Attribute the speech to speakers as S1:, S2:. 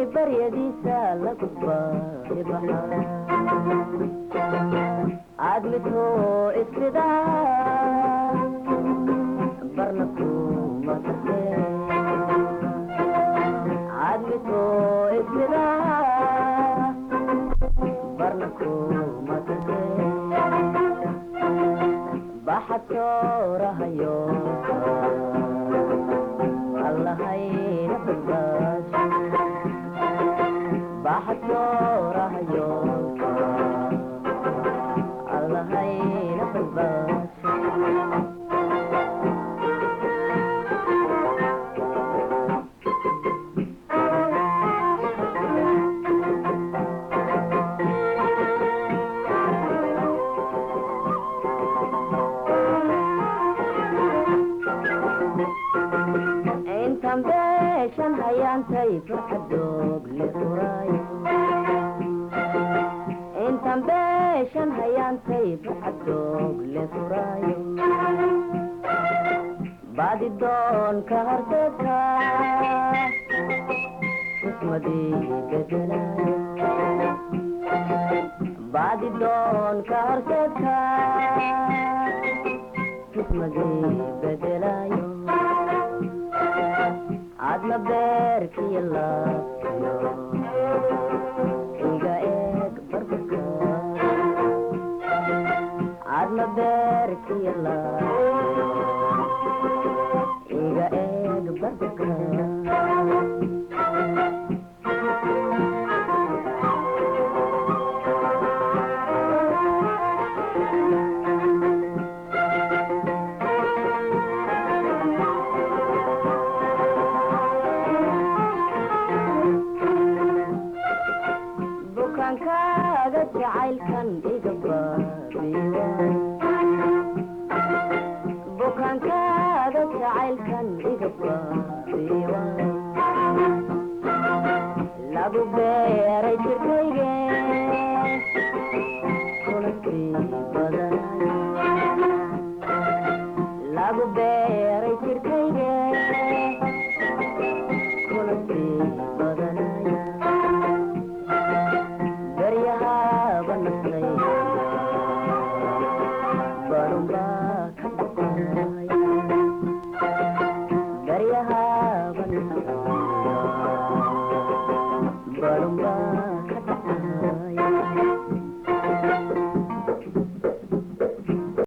S1: baryadiisa lagu baaribaxa aad midoo isrida barna kuma tarte aad midoo isrida barna kuma tarte baxadkoorahayo allahayna badbaad baxadkoorahayo allahayna badbaad intan beeshan hayaantay farxadoog le furaayo intan beeshan hayaantay farxadoog le furaayo baadi doonka horteedka kismadii bedelaayo baadi doonka horteedka kismadii bedelaayo adna beerkiyo laabtiyo iga eeg barbarka adna beerkiyo laabtiyo iga eeg barbarka bukaankaaga jacaylkan iga baabiwa bukaankaaga jacaylkan iga baabiwa lagu beeray jirkayge kuna sii badanayo lagu beeray jirkayge kuna sii badanayo daryahaaba nasray barunbaa ka dhaqaa